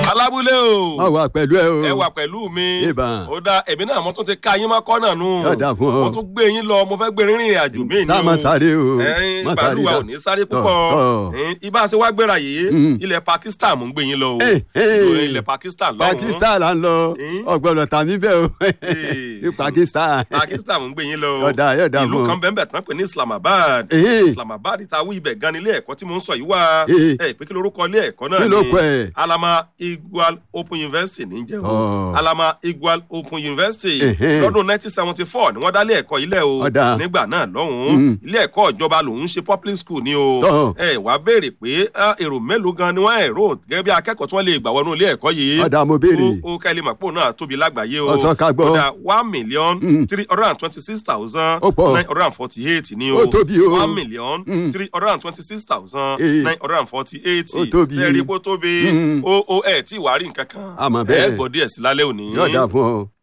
alábúlé o má wà pẹ̀lú ẹ o. ẹ wà pẹ̀lú mi Ìbà. ó dá ẹ̀mí náà mo tún ti ka yín mọ́kọ́ náà nù Yóò dà fún ọ. mo tún gbé yín lọ mo fẹ́ gbé rìnrìn àjò mí ni Tá a máa sáré o. ẹ̀yin Má sáré bàálùwà dá. ò ní sáré Tọ̀, púpọ̀ tọ̀. ẹ̀yin, ibà ṣe wá gbéra yìí Mm. ilẹ̀ Pakistan mò ń gbé yín lọ o Eh, eh. Ìlú ilẹ̀ Pakistan lọ́hùn-ún Pakistan là ń lọ Eh? ọgbọ́dọ̀ tàmí bẹ́ẹ̀ o Eh. ní Pakistan. Pakistan mò ń gbé yín lọ Yóò dà, yóò dà ìlú fún ọ. kan bẹ́ẹ̀ bẹ́ẹ̀ tán pè ní Islamabad Eh. Islamabad ta wí ibẹ̀ gan ni ilé ẹ̀kọ́ tí mò ń sọ yìí wá Eh. ẹ pé kí lorúkọ ilé ẹ̀kọ́ náà Kí ló kọ ẹ̀? Alama Igual Open University ní jẹ́ o Oh. Alama Igual Open University Ehe. lọ́dún 1974 ni wọ́n dá ilé ẹ̀kọ́ ilẹ̀ o Ọ̀dà. nígbà náà lọ́hùn-ún Mm. ilé ẹ̀kọ́ ìjọba lòun ń ṣe public school ni o Tọ́. ẹ wá béèrè pé ah, èrò mélòó gan ni wọ́n ẹ̀rọ gẹ́gẹ́ bí akẹ́kọ̀ọ́ tí wọ́n lè gbà wọnú ilé ẹ̀kọ́ yìí Ọ̀dà mo béèrè. ó kẹ́lẹ́ mọ̀ pé òun náà tóbi lágbàáyé o Ọ̀sán ká gbọ́. Kódà one million Mm. three hundred and twenty six thousand Ó pọ̀. nine hundred and forty eight ni o Ó tóbi o. one million Mm. three hundred and twenty six thousand Eh. nine hundred and forty eight Ó tóbi. ṣe rí pé ó tóbi Mm. ó ó ẹ̀ tí wàá rí nǹkan kan Àmọ́ bẹ́ẹ̀. ẹ̀ gbọ́ díẹ̀ sí lálẹ́ òní. yóò dà fún ọ.